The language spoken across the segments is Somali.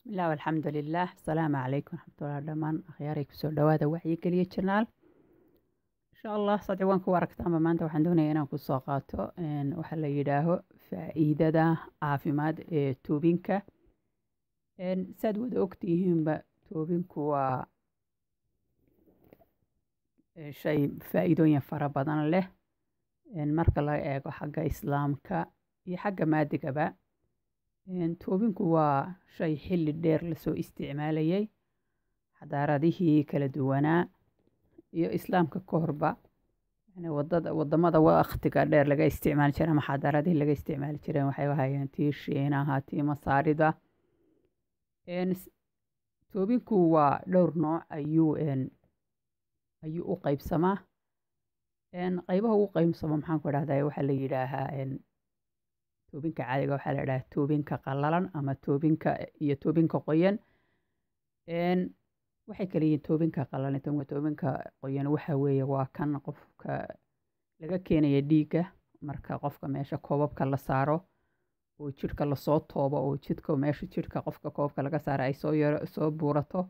bismillaah walxamdu lilaah asalaamu calaykum waraxmatullahi dhammaan akhyaaray kusoo dhawaada wacyigeliya janaal insha allah saad ciwaan ku aragtaanba maanta waxaan doonaya inaan kusoo qaato waxaa la yidhaaho faa'iidada caafimaad ee toobinka saad wada ogtihiinba toobinku waa shay faa'iidooyin fara badan leh marka laga eego xagga islaamka iyo xagga maadigaba toobinku waa shay xilli dheer lasoo isticmaalayay xadaaradihii kala duwanaa iyo islaamka ka horba wadamada waktiga dheer laga isticmaali jiray ama xadaaradihii laga isticmaali jireen waxay ahayeen tii shiinaha tii masaarida toobinku waa dhowr nooc ayuu ayuu u qeybsamaa qeybaha ugu qeybsamo maxaan ku idhahdaa waxaa la yidhaahaa toobinka caadiga waxaa la idhaha toobinka qalalan ama toobinka iyo toobinka qoyan waxay kala yihiin toobinka qalalan toobinka qoyan waxa weeye waa kan qofka laga keenaya dhiigga marka qofka meesha koobabka la saaro oo jidhka lasoo toobo oo jidhka meesha jidhka qofka koobabka laga saara ay soo yaro soo buurato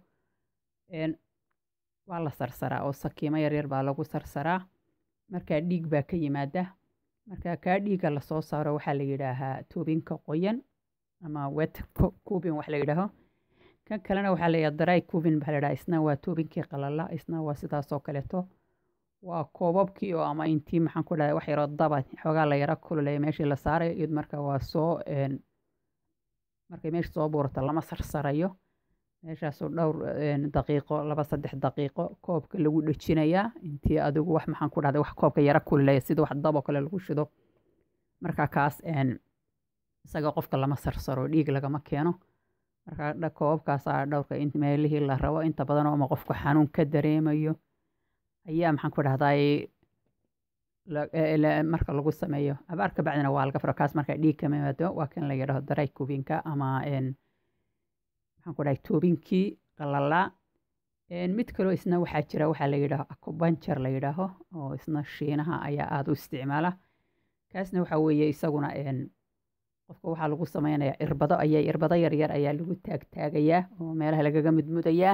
waa la sarsaraa oo sakiimo yaryar baa lagu sarsaraa markaa dhiig baa ka yimaada marka kaa dhiigga lasoo saaro waxaa la yidhaahaa toobinka qoyan ama wet cubin wax la yidhaaho kan kalena waxaa layihaha dry cubin baa la yidhaha isna waa toobinkii qalala isna waa sidaasoo kaleeto waa koobabkii oo ama intii maxaan ku dhahay wax yaroo daba xoogaa la yaro kululeeya meeshii la saarayo iyad marka waa soo markay meesha soo buurato lama sarsarayo meeshaasoo dhowr daqiiqo laba saddex daqiiqo koobka lagu dhejinayaa intii adigu wax maxaan ku dhahday wax koobka yaro kululeeya sida wax daboo kale lagu shido marka kaas isaga qofka lama sarsaro dhiig lagama keeno marka koobabkaasaa dhowrka meelihii la rabo inta badan oo ama qofku xanuun ka dareemayo ayaa maxaan ku dhahday marka lagu sameeyo abaar ka bacdina waa laga furo kaas marka dhiig kama yimaado waa kan la yidhaho daray kubinka ama maxaan ku dhahay toobinkii qalalaa mid kaloo isna waxaa jira waxaa la yidhaaho acubancher la yidhaaho oo isna shiinaha ayaa aada u isticmaala kaasna waxaa weeye isaguna qofka waxaa lagu sameynayaa irbado ayaa irbado yaryar ayaa lagu taagtaagayaa oo meelaha lagaga mudmudayaa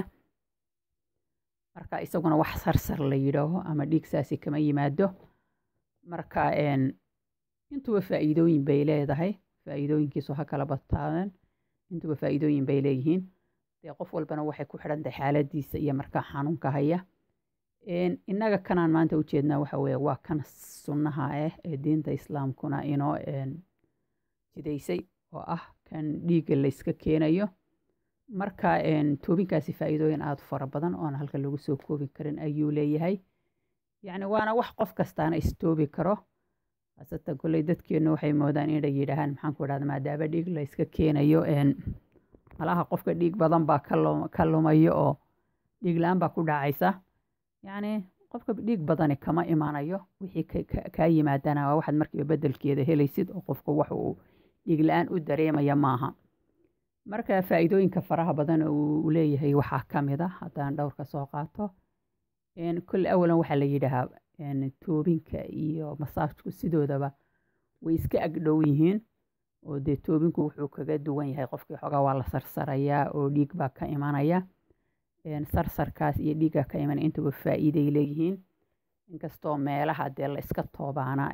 marka isaguna wax sarsar la yidhaaho ama dhiig saasi kama yimaado marka intuba faa'iidooyin bay leedahay faa'iidooyinkiisu ha kala bataaden intuba faa'iidooyin bay leeyihiin dee qof walbana waxay ku xidhan tahay xaaladiisa iyo markaa xanuunka haya innaga kanaan maanta ujeednaa waxa weeye waa kan sunnaha ah ee diinta islaamkuna inoo jidaysay oo ah kan dhiigga layska keenayo marka toobinkaasi faa'iidooyin aada u fara badan oona halka lagu soo koobi karin ayuu leeyahay yacni waana wax qof kastaana istoobi karo haasatan kolley dadkeennu waxay moodaan inay yidhaahaan maxaan ku idhahda maadaama dhiig layska keenayo malaha qofka dhiig badan baa ka lumayo oo dhiig la-aan baa ku dhacaysa yacni qofka dhiig badani kama imanayo wixii kaa yimaadana waa waxaad markiiba bedelkeeda helaysid oo qofka wax uu dhiig la-aan u dareemaya maaha marka faa'iidooyinka faraha badan uu leeyahay waxaa ka mid a haddaan dhowrka soo qaato kolle awalan waxaa la yidhaahaa toobinka iyo masaajku sidoodaba way iska agdhow yihiin oo dee toobinku wuxuu kaga duwan yahay qofkii xoogaa waa la sarsarayaa oo dhiig baa ka imanaya sarsarkaas iyo dhiigga ka imanaya intuba faa'iiday leeyihiin inkastoo meelaha dee la iska toobaana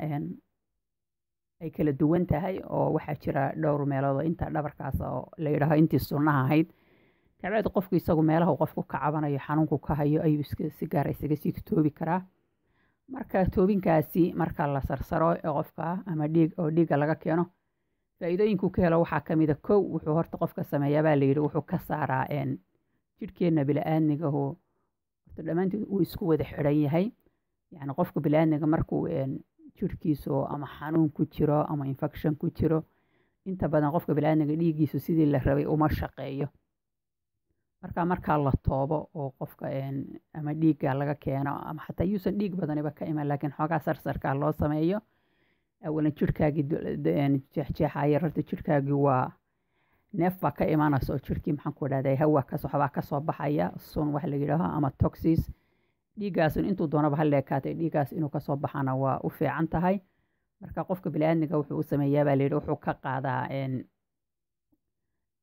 ay kala duwan tahay oo waxaa jira dhowr meelood oo inta dhabarkaas oo la yidhaaho intii sunnaha ahayd kabacdi qofku isagu meelaha qofku ka cabanayo xanuunku ka hayo ayuu si gaara isaga sii toobi karaa marka toobinkaasi marka la sarsaro qofka ama dhiig oo dhiigga laga keeno faa'iidooyinku ka helo waxaa ka mida kow wuxuu horta qofka sameeyaa baa layidhi wuxuu ka saaraa jidhkeenna bila'aadnigahu horta dhammaanteed uu isku wada xidhan yahay yacni qofka bila'aadniga markuu jidhkiisu ama xanuun ku jiro ama infection ku jiro inta badan qofka bila'aadniga dhiiggiisu sidii la rabay uma shaqeeyo marka markaa la toobo oo qofka ama dhiigga laga keeno ama xataa yuusan dhiig badaniba ka iman laakiin xoogaa sarsarkaa loo sameeyo awalan jidhkaagii jeexjeexaya horta jidhkaagii waa neef baa ka imanaysa oo jidhkii maxaan ku dhahday hawa kas waxbaa kasoo baxaya sun wax la yidhaaho ama toxis dhiiggaasun intuu doonaba ha leekaatay dhiiggaas inuu kasoo baxana waa u fiican tahay marka qofka biniaadmiga wuxuu u sameeyaa baa layidhi wuxuu ka qaadaa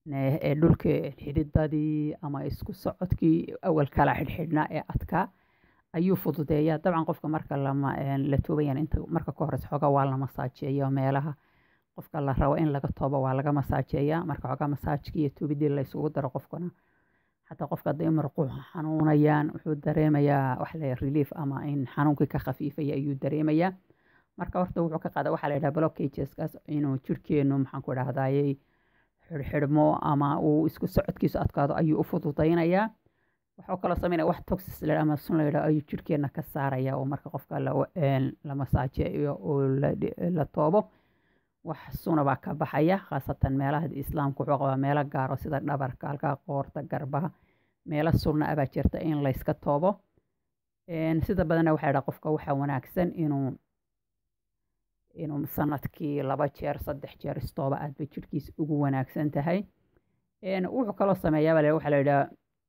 dhulka xididadii ama isku socodkii awal kala xidhxidhnaa ee adkaa ayuu fududeeyaa dabcan qofka marka lama la toobayan inta marka ka horeysa xoogaa waa la masaajeeya meelaha qofka la rabo in laga toobo waa laga masaajeeyaa marka xoogaa masaajkii iyo toobidii la isugu daro qofkana xataa qofka hadday marquuxa xanuunayaan wuxuu dareemayaa waxa la relief ama in xanuunkii ka khafiifaya ayuu dareemayaa marka horta wuxuu ka qaada waxaa la yidhaha blockageskaas inuu jirkeenu maxaan ku dhahdaayey xidhxidhmo ama uu isku socodkiisu adkaado ayuu u fududaynayaa waxuu kaloo sameynaya wax toxis la ama sun la yidhaho ayuu jirkeena ka saaraya oo marka qofka la masaajeeyo oo la toobo wax suna baa ka baxaya khaasatan meelaha islaamku wuxuu qabaa meelo gaaro sida dhabarka halkaa qoorta garbaha meelo sunna ah baa jirta in layska toobo sida badanna waxaa yidhaha qofka waxaa wanaagsan inuu inuu sanadkii laba jeer saddex jeer istooba aad bay jirkiisa ugu wanaagsan tahay wuxuu kaloo sameeyaa waxaa la yidhaha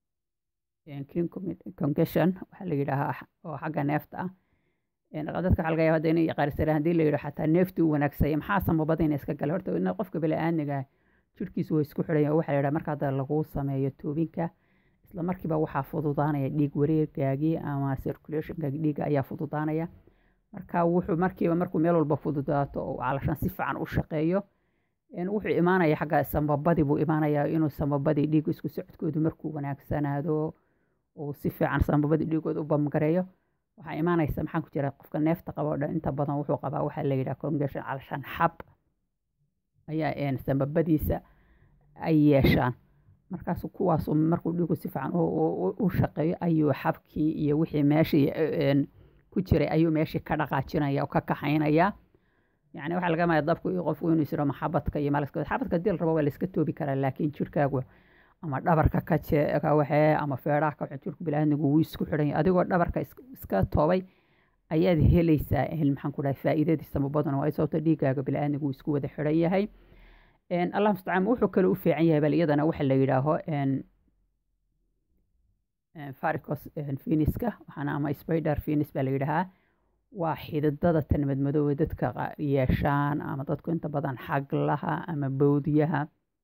congestion waxaa la yidhaahaa oo xagga neefta ah dadka waxaa laga yaaba hadda inay qaarisareen haddii la yidhaho xataa neeftu u wanaagsaya maxaa samabada ina iska gala horta ina qofka bili-aadmiga jirkiisu waa isku xidhanya waxaa la yidhaha marka hadda lagu sameeyo toobinka isla markiiba waxaa fududaanaya dhiig wareergaagii ama circulationka dhiigga ayaa fududaanaya marka wuxuu markiiba markuu meel walba fududaato oo calashan si fiican u shaqeeyo wuxuu imaanaya xagga samabadii buu imaanayaa inuu samabadii dhiigga isku socodkoodu markuu wanaagsanaado uu si fiican samabadii dhiigooda u bamgareeyo waxaa imaanaysa maxaa ku jira qofka neefta qaba o dhan inta badan wuxuu qabaa waxaa la yidhaha congestion calashan xab ayaa samabadiisa ay yeeshaan markaas kuwaas markuu dhiigu si fiican u shaqeeyo ayuu xabkii iyo wixii meeshii ku jiray ayuu meeshii ka dhaqaajinaya oo ka kaxaynaya yani waxaa laga maya dabku iyo qofku inuu isiro maxabadka iyo malaska xabadka dil rabo waa layska toobi karaa laakiin jirkaagu ama dhabarka ka waxee ama feedhaha ka jirku bilaaadnigu wuu isku xidhanya adigoo dhabarka iska toobay ayaad helaysaa maxaan ku dhahay faa'iidadiisa mabaduna waa sababta dhiigaaga bilaaadnigu wuu isku wada xidhan yahay allah mustacaan wuxuu kale u fiican yahay bal iyadana waxa la yidhaaho faricos finiska waxaana ama spider finis baa la yidhahaa waa xididada tan madmadoobe dadka yeeshaan ama dadku inta badan xaglaha ama bowdiyaha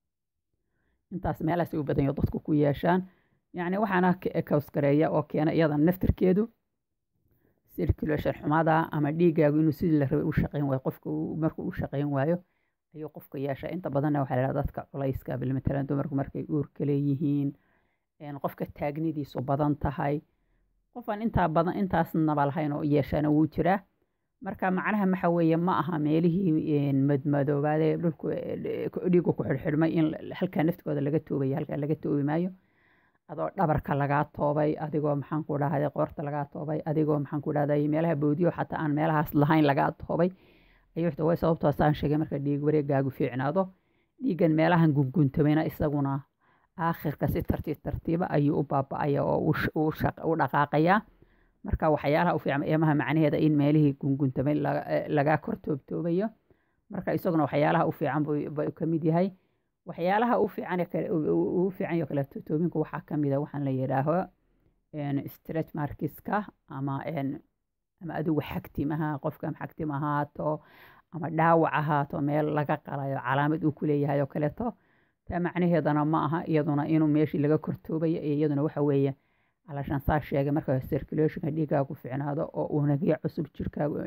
intaas meelahaas u badanyo dadku ku yeeshaan yacni waxaana kawskareeya oo keena iyada naftirkeedu circulation xumada ama dhiigaagu inuu sidii la rabay u shaqeyn waayo qofka markuu u shaqeyn waayo ayuu qofka yeeshaa inta badanna waxaa la dadka culayska bilmatalan dumarku markay uurka leeyihiin qofka taagnidiisu badan tahay qofaan intaa badan intaasnaba lahayn oo yeeshaana wuu jiraa marka macnaha maxa weeye ma aha meelihii madmadoobaadee dhulku dhiigu ku xidhxidhmay in halkaa naftigooda laga toobaya halkaa laga toobi maayo adoo dhabarka lagaa toobay adigoo maxaan ku dhahday qoorta lagaa toobay adigoo maxaan ku dhahday meelaha boodiyo xataa aan meelahaas lahayn lagaa toobay ayuu xita way sababtoo saan sheegay marka dhiig wareegaagu fiicnaado dhiiggan meelahan gunguntamayna isaguna aakhirka si tartiib tartiiba ayuu u baaba-aya oo u dhaqaaqayaa marka waxyaalaha u fiican eemaha macnaheeda in meelihii gunguntamay lagaa kor toobtoobayo marka isaguna waxyaalaha u fiican buu ka mid yahay waxyaalaha u fiican uu fiican yo kale toobinku waxaa ka mid a waxaan la yidhaaho stretch markiska ama ama adigu xagtimaha qofka xagtim ahaato ama dhaawac ahaato meel laga qalayo calaamad uu ku leeyahay oo kaleeto taa macnaheedana ma aha iyaduna inuu meeshii laga kortoobayo iyo iyaduna waxa weeye calashaan saa sheegay marka circulationka dhiigaagu ficnaado oo unagyo cusub jirkaagu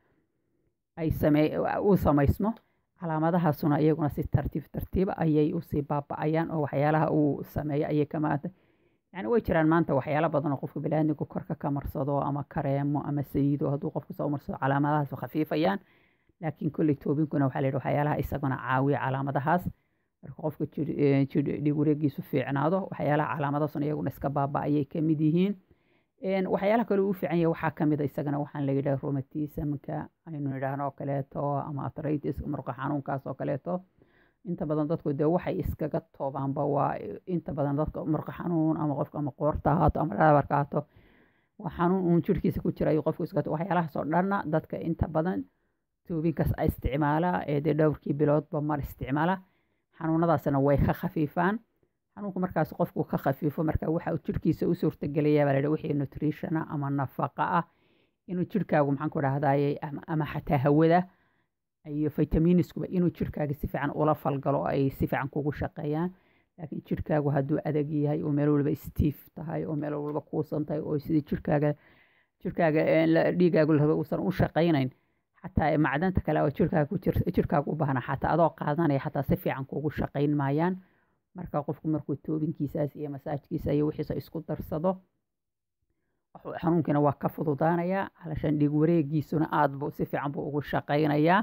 ay samee uu samaysmo calaamadahaasuna iyaguna si tartiib tartiiba ayay usii baaba-ayaan oo waxyaalaha uu sameeyo ayay ka maanta yani way jiraan maanta waxyaalo badan oo qofka baniaadmigu korka ka marsado ama kareemo ama saliido hadduu qofku soo marsado calaamadahaas khafiifayaan laakiin kolley toobinkuna waxaa la yidhi waxyaalaha isaguna caawiya calaamadahaas marka qofka dhiig wareegiisu fiicnaado waxyaalaha calaamadaasuna iyaguna iska baaba ayay ka mid yihiin waxyaalaha kale uu fiican yahay waxaa kamid a isagana waxaan la yidhaha romatismka aynu nidhaahno oo kaleeto ama athritis murqa xanuunkaas oo kaleeto inta badan dadku dee waxay iskaga toobaanba waa inta badan dadka murqa xanuun ama qofka ama qoorta ahaato ama dhabarka ahaato waa xanuun uun jirkiisa ku jira ayuu qofku iska waxyaalahaas oo dhanna dadka inta badan toobinkaas isticmaala ee dee dhowrkii biloodba mar isticmaala xanuunadaasna way ka khafiifaan xanuunku markaas qofku ka khafiifo marka waxa uu jirkiisa u suurtagelayaa baa la wixii nutritiona ama nafaqa ah inuu jirkaagu maxaan ku dhahdaye ama xataa hawada iyo vitaminiskuba inuu jirkaaga si fiican ula falgalo oo ay si fiican kugu shaqeeyaan laakiin jirkaagu hadduu adag yahay oo meel walba stiif tahay oo meel walba kuusan tahay oo sidii jirkaaga jirkaaga dhiigaagu la raba uusan u shaqaynayn xataa macdanta kale oo jirkaaga ku jirkaaga u baahna xataa adoo qaadanaya xataa si fiican kuugu shaqayn maayaan marka qofku markuu toobinkiisaas iyo masaajkiisa iyo wixiisa isku darsado xanuunkiina waa ka fududaanayaa halashan dhiig wareegiisuna aad buu si fiican buu ugu shaqaynayaa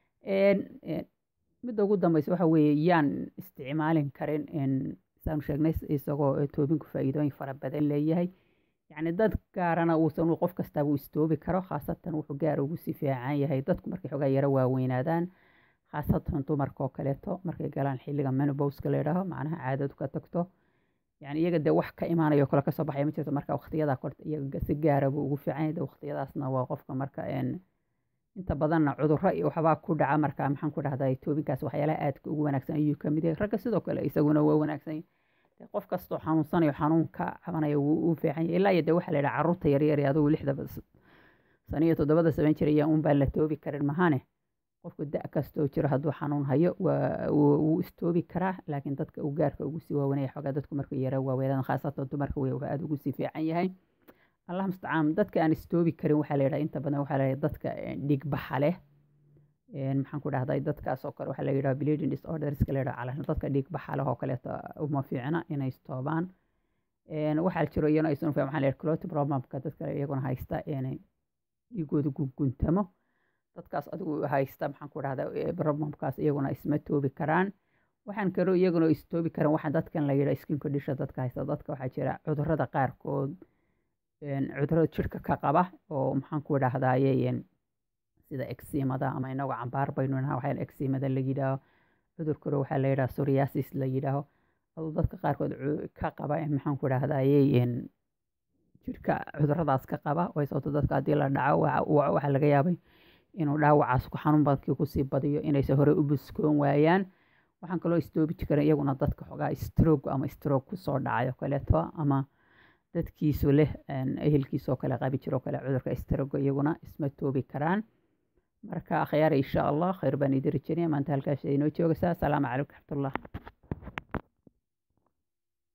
midda ugu dambeysa waxa weeye yaan isticmaalin karin saanu sheegnay isagoo toobinku faa'iidooyin fara badan leeyahay yacni dad gaarana uusan qof kastaaba uu istoobi karo khaasatan wuxuu gaar ugu si fiican yahay dadku markay xogaa yaro waaweynaadaan khaasatan dumarkaoo kaleeto markay galaan xilliga menobowska la yidhaaho macnaha caadadu ka tagto yani iyaga dee wax ka imaanayo kale kasoo baxaya ma jirto marka waqtiyadaa korta iyaga si gaara buu ugu fiican yahay waqtiyadaasna waa qofka marka inta badanna cudurro iyo waxbaa ku dhaca marka maxaan ku dhahdaa toobinkaas waxyaalaha aadka ugu wanaagsan ayuu ka mid yahay ragga sidoo kale isaguna waa wanaagsan yahay qof kastoo xanuunsanayo xanuunka cabanaya wuu u fiican yahay ilaa iyo dee waxaa la yidhaha carruurta yaryar ee adugu lixda sano iyo toddobada samayn jiray ayaa un baan la toobi karin mahane qofku da kastoo jiro hadduu xanuun hayo wuu istoobi karaa laakiin dadka uu gaarka ugu sii waawanaya xoogaa dadku markuu yara waaweynaan khaasatan dumarka wey aada ugu sii fiican yahay allah mustacaan dadka aan istoobi karin waxaa la yidhaha inta badan waxaa la yidhaha dadka dhigbaxa leh maxaan ku dhahday dadkaas oo kale waxaa la yidhaha bleeding disorderska la yidhaha calashan dadka dhigbaxa leh oo kaleeto uma fiicna inay istoobaan waxaa jiro iyana aysan ufiican waxaa la yidhaha clot problemka dadka iyaguna haysta dhiigooda gunguntamo dadkaas adigu haysta maxaan ku dhahdaa problemkaas iyaguna isma toobi karaan waxaan kaloo iyaguna istoobi karan waxaan dadkan la yidhaha skin condition dadka haysta dadka waxaa jira cudurrada qaarkood cudurrada jirka ka qaba oo maxaan ku dhahdaye sida eximada ama inagoo cambaar baynu naha waxaa eximada la yidhaaho cudur kale waxaa la yidhaha psoriasis la yidhaaho aduu dadka qaarkood ka qaba maxaan ku dhahdaye jirka cudurradaas ka qaba way sababto dadka haddii la dhaco waxaa laga yaabay inuu dhaawacaas ku xanuun badkii kusii badiyo inayse hore u buskoon waayaan waxaan kaloo istoobi karin iyaguna dadka xogaa stroog ama stroog kusoo dhacayo kaleeto ama dadkiisu leh ehelkiisoo kale qabi jiroo kale cudurka stroga iyaguna isma toobi karaan marka akhyaar insha allah khayr baan idin rajinaya maanta halkaas inoo joogaysaa asalaamu calaykum raxmatullah